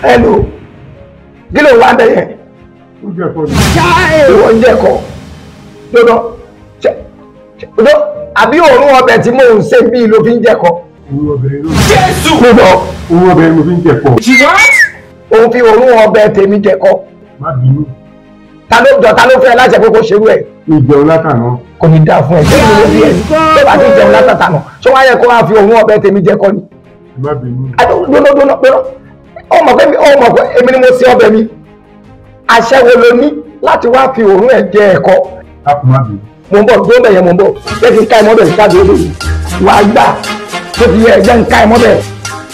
ẹnu kí ló wá bẹ yẹn ó jẹ́ ẹ̀kọ́ ni. ìwọ ń jẹkọ dodo dodo àbí òórùn ọbẹ̀ tí mò ń ṣe bíi ló fi ń jẹkọ owó ọbẹ̀ yẹn ló Jésù. dodo owó ọbẹ̀ yẹn mo fi ń jẹ ẹ̀kọ́. òun fi òórùn ọbẹ̀ tèmi jẹkọ má bínú ta ló jọ ta ló fẹ́ láṣẹ pé kó ṣerú ẹ̀ ìjẹun látàná kò ní dáa fún ẹ ṣé ìlú ló fi ẹ ṣé bá ti jẹun látàtà nà ṣé wọ́n á yẹ kó máa fi òórùn ọbẹ̀ tèmi jẹkọ ni má bínú. dúnúdúnú pé ọmọ pé mi ọmọ pé èmi ni mo ṣe ọbẹ̀ mi àṣẹ wo ló ní láti wá fi òórùn ẹ̀ jẹ ẹ̀kọ a kò má bínú. mo ń bọ̀ tó ń bẹ̀ yẹn mo ń bọ̀ jẹ́ kí n ká ẹmọ́ bẹ̀ sí káàdì olóyè wàá gbà tó fi yẹ ẹ̀jẹ̀ ń ká ẹmọ́ bẹ̀.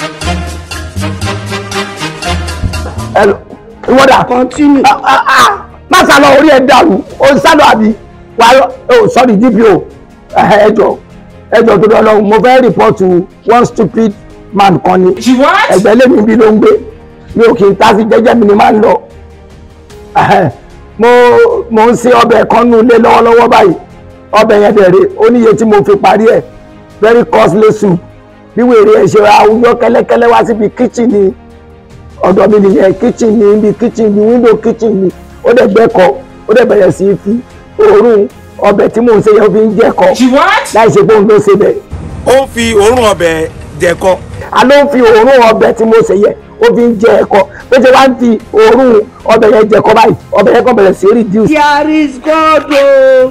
ẹ lọ ìwọ́dà Continue. Ah, ah, ah. má sá lọ orí ẹ dàrú o ń sálọ àbí wàá lọ oh sorry dpo ẹjọ ẹjọ tó lọ lọ mo fẹ́ rìpọ́tù one stupid man kan ni She what? ẹgbẹ́ lèmi bí ló ń gbé mi ò kì í tá sí jẹ́jẹ́ mi ni máa ń lọ Ẹhẹ́. mo mo ń ṣe ọbẹ̀ kan nù lé lọ́wọ́lọ́wọ́ báyìí ọbẹ̀ yẹn dẹ̀rẹ̀ ó níye tí mo fi parí ẹ̀ very costly soup bí wèrè ẹ̀ ṣe àwùjọ kẹ́lẹ́kẹ́lẹ́ wá síbi kitchen ni ọ̀dọ̀ mi nìyẹn kitchen ni ibi kitchen ni window kitchen ni ó dẹ̀ gbẹ́kọ̀ ó dẹ̀ bẹ̀rẹ̀ sí í fi òórùn ọbẹ̀ tí mò ń ṣe yẹn ó fi ń jẹ́kọ̀ She what? láì ṣe pé òun ló ṣe bẹ̀ ó ń fi òórùn ọbẹ̀ jẹ̀kọ. a ló ń fi òórùn ọbẹ̀ tí mo ṣe yẹ ó fi ń jẹ ẹ̀kọ bó ṣe wá ń fi òórùn ọbẹ̀ yẹn jẹ̀kọ báyìí ọbẹ̀ yẹn kàn bẹ̀rẹ̀ sí reduce There is God o.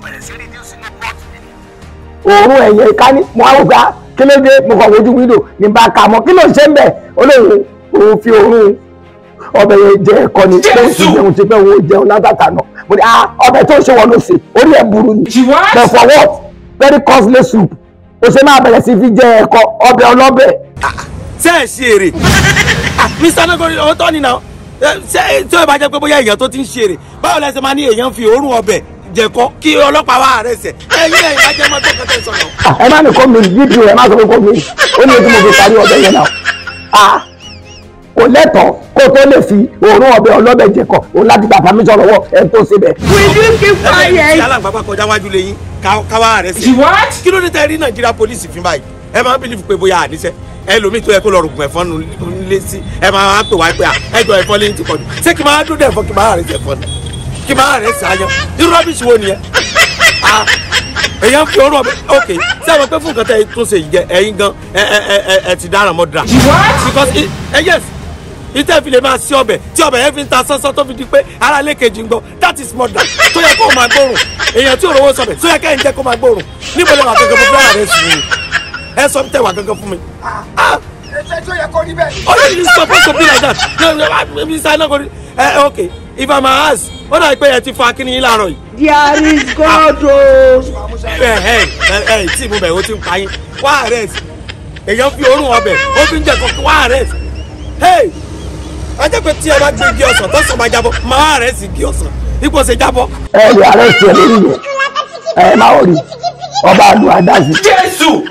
òórùn ẹ̀yẹ ká ní mo á wò pé ah, kí ló dé mo kàn wojú wíńdò ní bá a kà mọ́ kí ló ń ṣe ń bẹ̀ ó lóun òun fi òórùn ọbẹ̀ yẹn jẹ ẹ̀kọ ni tó ń fi jẹun ti pẹ́ òun ò jẹun látàtà náà mo ní ah ọbẹ̀ tó ń ṣe wọn ló ṣe orí ẹ̀ burú ni She what? but for what very costly soup ó ṣe máa bẹ̀rẹ̀ sí fi jẹ ẹ̀kọ ọbẹ̀ ọlọ́bẹ̀ ṣé ẹ ṣe èrè mr nagori ọ̀hún tọ́ ni náà ṣé tí ó bá jẹ́ pé bóyá èèyàn tó ti ń ṣe èrè báwo lẹ ṣe máa ní èèyàn fi òórùn ọbẹ̀ jẹ̀kọ kí ọlọ́pàá wà rẹ̀ sẹ̀ ẹ̀yìn ẹ̀yìn bá jẹ́ mọ́tò kẹtẹ́ sọ̀rọ̀. Ah, ẹ má ní kó mi dp ẹ má sọ pé kó mi ó ní ojú mo fi parí ọbẹ̀ yẹn náà ah kò lẹ́tọ̀ọ́ kó tó lè fi òórùn ọbẹ̀ ọlọ́bẹ̀ jẹ̀kọ òun láti gba permission lọ́wọ́ ẹ tó ṣe bẹ̀. Will you keep tí quiet? alàgbà bá kọjá wájú lẹ́yìn káwá rẹ̀ She sẹ̀. what? kí ló dé tẹ́ rí nàìjíríà pólísì fún báyìí ẹ máa ń bìlífù pé bóyá àníṣe ẹlòmíì tó yẹ kó lọ rògùn ẹ̀fọn nílé sí ẹ máa wá pè wá pé à ẹjọ ẹ̀fọn lẹ́yìn ti pọ̀jù ṣé kí máa dúdú ẹ̀fọn kí máa rẹ̀ sí ẹ̀fọn ni kí máa rẹ̀ sí àyàn irú rọ́bìṣì wo nìyẹn ah èèyàn fi òórùn ọbẹ̀ ok ṣé àwọn pé fún nǹkan tẹ́ ẹ tún ṣe yìí jẹ ẹ̀yin gan ẹ ẹ ẹ ẹ ẹ ti dáràn mọ́ dra She what? because i- ẹ yes ìtẹ́ fi lè máa sí ọbẹ̀ tí ọbẹ̀ yẹn fi ń ta sánsán tó fi di pé ara ilé kejì ń gbọ́ that is murder tó yẹ kó o máa gbóòrùn èèyàn tí òrówó sọbẹ̀ tó yẹ kẹ́yìn jẹ́ kó máa gbóòrùn níbo lè wà gangan fún fúláwà rẹ̀ sùn ni ẹ sọ tẹ wà gangan fún mi. Ẹsẹ̀ tó yẹ kó rí bẹ́ẹ̀. ọ̀rẹ́ mi supposed to be like that no no mi sá náà kò rí ẹ ok if i'm a ass ó dà pé ẹ ti fa kíni yín láàárọ̀ yìí There is God o. ẹ ẹ ẹ ẹ tí mo bẹ̀ ó ti ń pa yín wá arrest èèyàn fi òórùn ọbẹ̀ ó fi ń jẹ kọ̀ọ̀kan wá arrest hey ajẹ́ pé tí ẹ bá gbé igi ọsàn tó sàn máa jábọ́ máa arrest igi ọsàn ipò ṣe jábọ́. ẹ lè arrest ẹ lórí yẹn ẹ má wọrí ọba àlù àdáṣe Jésù.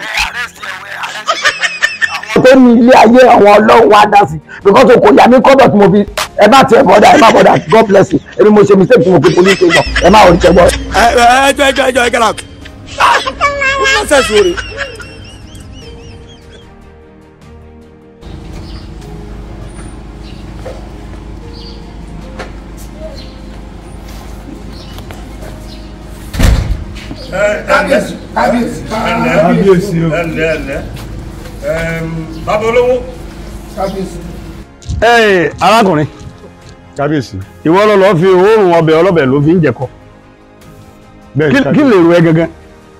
tó ní ilé ayé àwọn ọlọ́run wa dá sí because kò yà mí kọ́dọ̀ tí mo fi ẹ bá tiẹ̀ bọ́dà ẹ má bọ́dà god bless you èmi mo ṣe mistake tí mo fi police station ẹ má wọrí ṣẹgbọ́. ẹ ẹ ẹjọ ẹjọ ẹjọ ẹjọ out. nonsense wo re. Kábíyèsí. Kábíyèsí. kábíyèsí o. Ẹ̀lẹ́ ẹ̀lẹ́. Bàbá olówó. Kábíyèsí. ẹ arákùnrin kábíyèsí. ìwọ lọ lọ fi òórùn ọbẹ̀ ọlọ́bẹ̀ ló fi ń jẹ̀kọ bẹ́ẹ̀ Kí- kí lè ro ẹ gangan.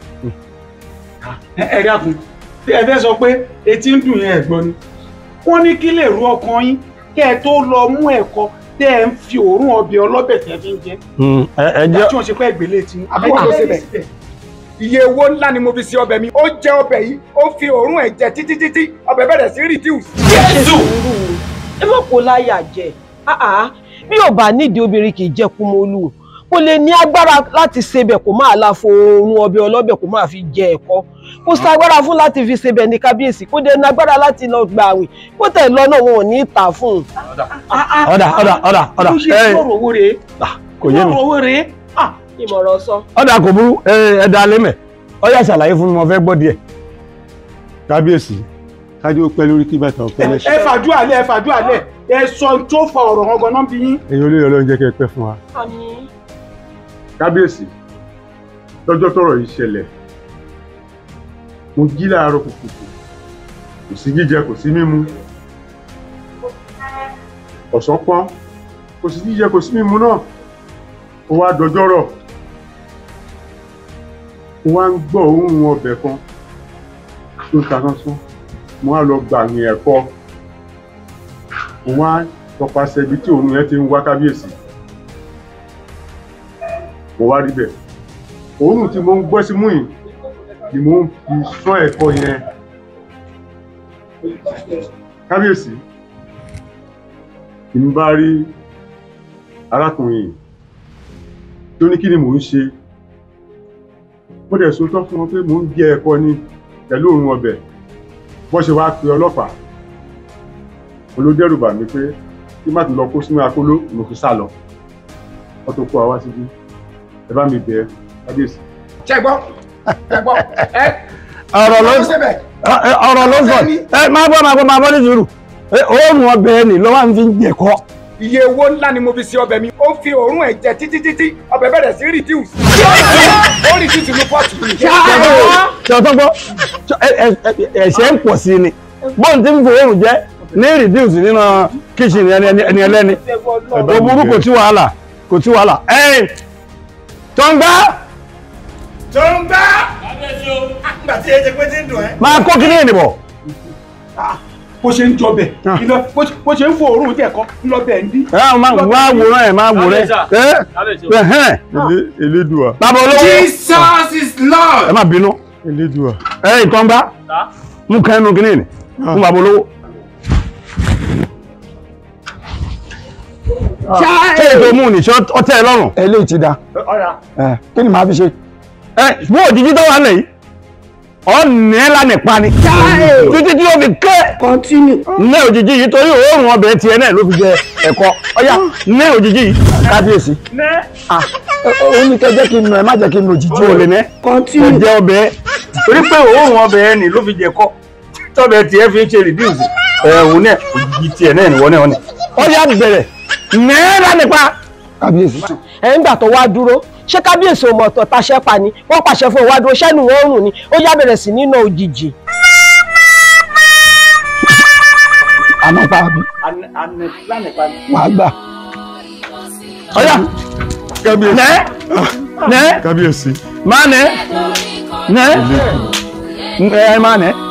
ẹ dákun tí ẹ fẹ́ sọ pé etí ń dùn yẹn ẹ̀gbọ́n ni wọ́n ní kí lè ru ọkàn yín kẹ́ ẹ tó lọ mú ẹ̀kọ tẹ́ ẹ ń fi òórùn ọbẹ̀ ọlọ́bẹ̀ tẹ́ fi ń jẹ ẹ ẹ jẹ́ tí wọ́n ṣe pé ẹgbẹ̀lẹ̀ tí Àbúrò ló ṣe bẹ̀. iye owó ńlá ni mo fi ṣe ọbẹ̀ mi ó jẹ ọbẹ̀ yìí ó fi òórùn ẹ̀ jẹ títí títí ọbẹ̀ bẹ̀rẹ̀ sí reduce. Jésù. ẹ má kó láyà jẹ Ah, ah. bí ò bá nídìí obìnrin kì í jẹ kúmọlù kò lè ní agbára láti sebẹ̀ kó máa la fo oorun ọbẹ̀ ọlọ́bẹ̀ kó máa fi jẹ ẹ̀kọ kò ságbára fún láti fi sebẹ̀ ní kábíyèsí kó dé ní agbára láti lọ gba àwìn kó tẹ̀ lọ́nà wọn ò ní tà fún un. ọ̀dà ọ̀dà ọ̀dà ọ̀dà ló ṣe ẹ lọ́rọ̀ owó rèé kò yé mi lọ́rọ̀ owó rèé Ah, ìmọ̀ràn sọ. ọ̀dà kò burú ẹ ẹ dá lẹ́mẹ̀ ọ̀yà ṣàlàyé fún mi mo fẹ́ gbọ́ díẹ̀. kábíyèsí kájú ó pẹ́ lórí kí bàtà ọ̀pẹ́ ẹ lẹ́sẹ̀. fàdúrà lẹ̀ ẹ fàdúrà lẹ̀ ẹ sọ tó fa ọ̀rọ̀ wọn gan-an bí yín. ẹ̀yin olóyè ọlọ́run jẹ́ kẹ́ ẹ pẹ́ fún wa. àmín. kábíyèsí lọ́jọ́ tọ́rọ̀ yìí ṣẹlẹ̀ mo jí láàárọ̀ kùkùkù kò sí jíjẹ kò sí mímu ọ̀sán pọ́n kò sí jíjẹ kò sí mímu náà ó wá dọjọ́rọ̀ mo wá ń gbọ́ òórùn ọbẹ̀ kan tó ń ta sánsán mo wá lọ gbàyìn ẹ̀kọ́ mo wá tọpasẹ̀ ibi tí òórùn yẹn ti ń wá kábíyèsí mo wá rí bẹ́ẹ̀ òórùn tí mo ń gbọ́ sí mú yìí ni mo ń fi sán ẹ̀kọ́ yẹn kábíyèsí ni mo bá rí arákùnrin yìí tó ní kí ni mò ń ṣe mo dẹ̀ sòótọ́ fún wọn pé mò ń jẹ ẹ̀kọ́ ni pẹ̀lú òórùn ọbẹ̀ bọ́ ṣe wáá pe ọlọ́pàá olódẹ́rù bà mí pé kí má tún lọ kó sínú akóló mo fi sá lọ wọ́n tó kó wa wá síbí ẹ bá mi bẹ̀ ẹ́ kábíyèsí. ṣe gbọ́ ṣe gbọ́ ẹ ọ̀rọ̀ ló ló ṣe bẹ̀. ọ̀rọ̀ ló sọ ẹ máa gbọ́ máa gbọ́ máa gbọ́ ní sùúrù Ẹ, òórùn ọbẹ̀ ni ló wà ń fi jẹ̀kọ́ iye owó ńlá ni mo fi ṣe ọbẹ̀ mi ó fi òórùn ẹ̀ jẹ títí títí ọbẹ̀ bẹ̀rẹ̀ sí reduce ó reduce ní pọ́ọ̀tù mi. ṣe ọ̀tọ́ gbọ́ ṣe- ẹ- ẹ- ẹ- ẹ̀ṣẹ̀ ń pọ̀ sí ni bóun ti ń fi òórùn jẹ́ ní reduce nínú kíchìn ẹni ẹni- ẹni ẹlẹ́ni ó burú kò sí wàhálà kò sí wàhálà ẹ̀yìn tó ń gbá tó ń gbá. àgbà tí ẹ jẹ pé tí ń dùn ẹ́. máa kó kíní ìdìbò bó ṣe ń jọbẹ̀ iná bó ṣe- bó ṣe ń fò òórùn jẹ̀kọ́ ńlọbẹ̀ ń dí. ẹ máa wá wòrán ẹ máa wòrán ẹ ẹ hẹ́n Elé- elédùà bàbá olówó Jesus is Lord. ẹ má bínú elédùà ẹ ìtọ́ ń gbá mú kẹ́nu kíní ni fún bàbá olówó. ṣé ètò mú ní ṣé ó tẹ́ ẹ lọ́rùn. eléyìí ti da ẹ kí ni màá fi ṣe. ẹ bó òjijì tó wà lẹ́yìn ọ̀nà ẹ̀ lánàá pa ni títí tí ó fi ké continue. ní òjijì yìí torí òórùn ọbẹ̀ tiẹ̀ náà ló fi jẹ ẹ̀kọ́ ọ̀yá ní òjijì yìí kábíyèsí Ah, ó ní kẹ́ jẹ́ kí n nù ẹ má jẹ́ kí n nù jíjí tí ò lè ní continue. ó jẹ ọbẹ̀ torí pé òórùn ọbẹ̀ ẹ̀ ni ló fi jẹ ẹ̀kọ́ tọ́bẹ̀ tiẹ̀ fi ń ṣe reduce ẹ̀hún náà òjijì tiẹ̀ náà nìwọ náà ni ọ̀yá bẹ̀rẹ̀ náírà nípa kábíyèsí. ẹ̀ ń gbà tó wá dúró ṣé kábíyèsí ò mọ̀ ọ̀tọ̀ taṣẹ́ pa ni wọ́n pàṣẹ fún ìwádìí ṣẹ́nu wọn rùn ni ó yá bẹ̀rẹ̀ sí nínú òjijì. àmọ́ pa àbí wàá gbà. ọ̀yá kábíyèsí nẹ́ nẹ́ kábíyèsí máa nẹ́ nẹ́ ẹ máa nẹ́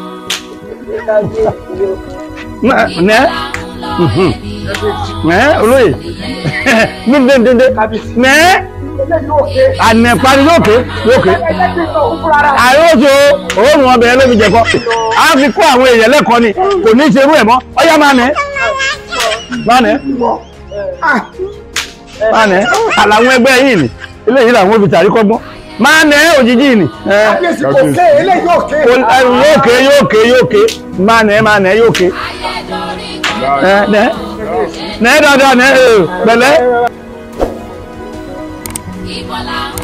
nẹ́ nẹ́ mhm. nẹ́ olóyè ndéndéndé nẹ́ ànẹ̀pani yóò ké yóò ké àyóso òórùn ọbẹ̀ ló fi jẹ̀kọ́ a fi kó àwọn èèyàn lẹ́kọ̀ọ́ ni kò ní í ṣerú ẹ̀ mọ́ ọ̀yá máa nẹ́ máa nẹ́ máa nẹ́ àlàwọn ẹgbẹ́ yìí ni eléyìí làwọn òbí tàrí kọ́gbọ́n máa nẹ́ òjijì ni ẹ kábíyèsí kò ké eléyìí yóò ké. kò- ẹ, yóò ké yóò ké yóò ké máa nẹ́ máa nẹ́ yóò ké ẹ nẹ́ nẹ́ dáadáa nẹ́ ẹ pẹ̀lẹ́. Ìbọ̀là